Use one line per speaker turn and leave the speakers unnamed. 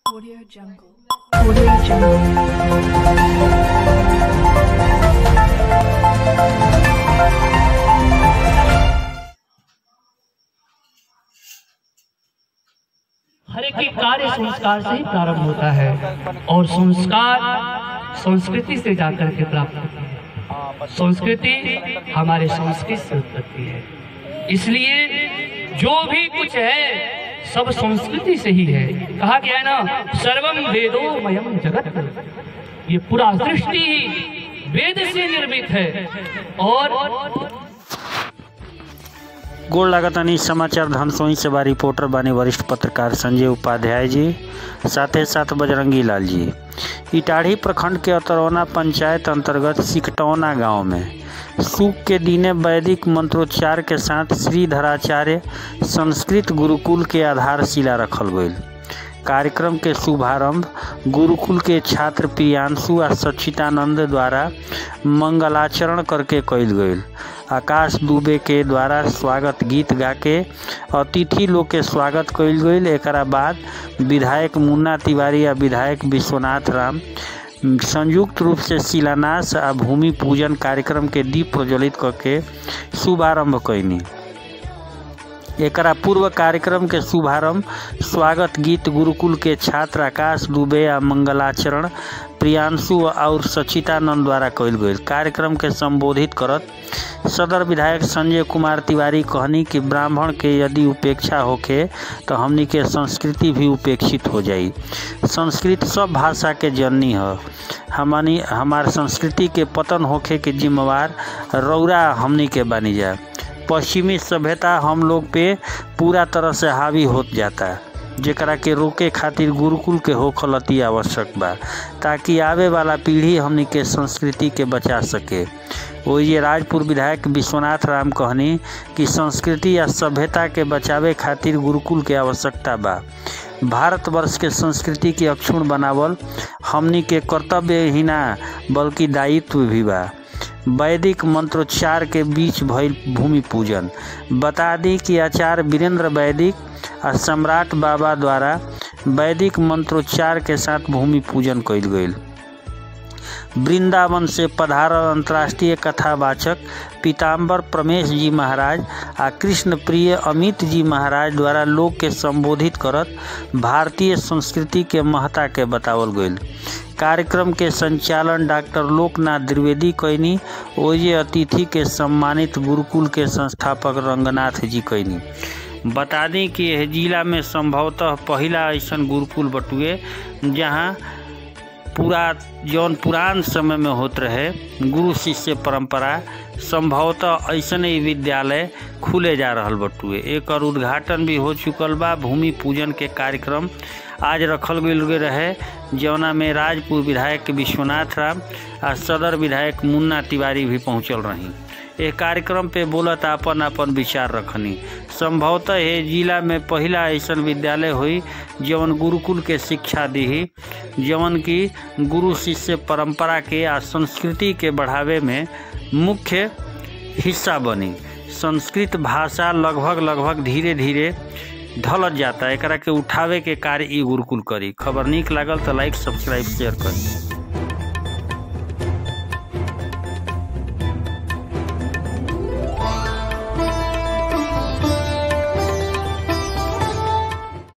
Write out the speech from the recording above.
Audio Jungle. Audio Jungle.
हर एक के कार्य संस्कार से ही प्रारंभ होता है और संस्कार संस्कृति से जाकर के प्राप्त होता है संस्कृति हमारे संस्कृत से उत्पत्ति है इसलिए जो भी कुछ है सब संस्कृति से ही है कहा गया है ना सर्वम वेदो मयम जगत ये पूरा सृष्टि ही वेद से निर्मित है और
गोड़ लागतानी समाचार धनसोई से बा रिपोर्टर बानी वरिष्ठ पत्रकार संजय उपाध्याय जी साथे साथ बजरंगी लाल जी इटाढ़ी प्रखंड के अतरौना पंचायत अंतर्गत सिकटौना गांव में सूख के दिने वैदिक मंत्रोच्चार के साथ श्रीधराचार्य संस्कृत गुरुकुल के आधारशिला रखल गईल कार्यक्रम के शुभारंभ गुरुकुल के छात्र प्रियांशु आ सच्चिदानंद द्वारा मंगलाचरण करके कइल गईल आकाश दुबे के द्वारा स्वागत गीत गा के अतिथि लोग के स्वागत कइल गईल एकरा बाद विधायक मुन्ना तिवारी आ विधायक विश्वनाथ राम संयुक्त रूप से शिलान्यास आ भूमि पूजन कार्यक्रम के दीप प्रज्वलित करके शुभारंभ कैनी एकरा पूर्व कार्यक्रम के शुभारंभ स्वागत गीत गुरुकुल के छात्र आकाश दुबे आ मंगलाचरण प्रियांशु और सचितानंद द्वारा कइल गईल कार्यक्रम के संबोधित करत सदर विधायक संजय कुमार तिवारी कहनी कि ब्राह्मण के यदि उपेक्षा होखे तो हमनी के संस्कृति भी उपेक्षित हो जाई संस्कृत सब भाषा के जननी ह हमनी हमार संस्कृति के पतन होखे के जिम्मेवार रौरा हमनी के बनी जा पश्चिमी सभ्यता हम लोग पे पूरा तरह से हावी होत जाता जेकरा के रोके खातिर गुरुकुल के होखल अति आवश्यक बा ताकि आवे वाला पीढ़ी हमनी के संस्कृति के बचा सके ओइजे राजपुर विधायक विश्वनाथ राम कहनी कि संस्कृति या सभ्यता के बचावे खातिर गुरुकुल के आवश्यकता बा भारतवर्ष के संस्कृति के अक्षुण बनावल हमनी के कर्तव्य ही ना बल्कि दायित्व भी बा वैदिक मंत्रोच्चार के बीच भइल भूमि पूजन बता दी कि आचार्य वीरेंद्र वैदिक आ सम्राट बाबा द्वारा वैदिक मंत्रोच्चार के साथ भूमि पूजन कइल गईल वृंदावन से पधारल अंतर्राष्ट्रीय कथावाचक पीताम्बर प्रमेश जी महाराज आ कृष्ण प्रिय अमित जी महाराज द्वारा लोग के संबोधित करत भारतीय संस्कृति के महत्ता के बतावल गईल कार्यक्रम के संचालन डॉक्टर लोकनाथ द्विवेदी कैनी ओजे अतिथि के सम्मानित गुरुकुल के संस्थापक रंगनाथ जी कैनी बता दी कि यह जिला में संभवतः पहला ऐसन गुरुकुल बटुए जहां पूरा जौन पुरान समय में होत रहे गुरु शिष्य परंपरा संभवतः ऐसन ही विद्यालय खुले जा रहल बटुए एकर उद्घाटन भी हो चुकल बा भूमि पूजन के कार्यक्रम आज रखल गईल रहे जौना में राजपुर विधायक विश्वनाथ राम आ सदर विधायक मुन्ना तिवारी भी पहुंचल रही ए कार्यक्रम पे बोलत आपन आपन विचार रखनी संभवतः ये जिला में पहला ऐसन विद्यालय हुई जवन गुरुकुल के शिक्षा दी जवन की गुरु शिष्य परंपरा के आ संस्कृति के बढ़ावे में मुख्य हिस्सा बनी संस्कृत भाषा लगभग लगभग धीरे धीरे ढलत जाता एकरा के उठावे के कार्य ई गुरुकुल करी खबर निक लागल तो लाइक सब्सक्राइब शेयर करी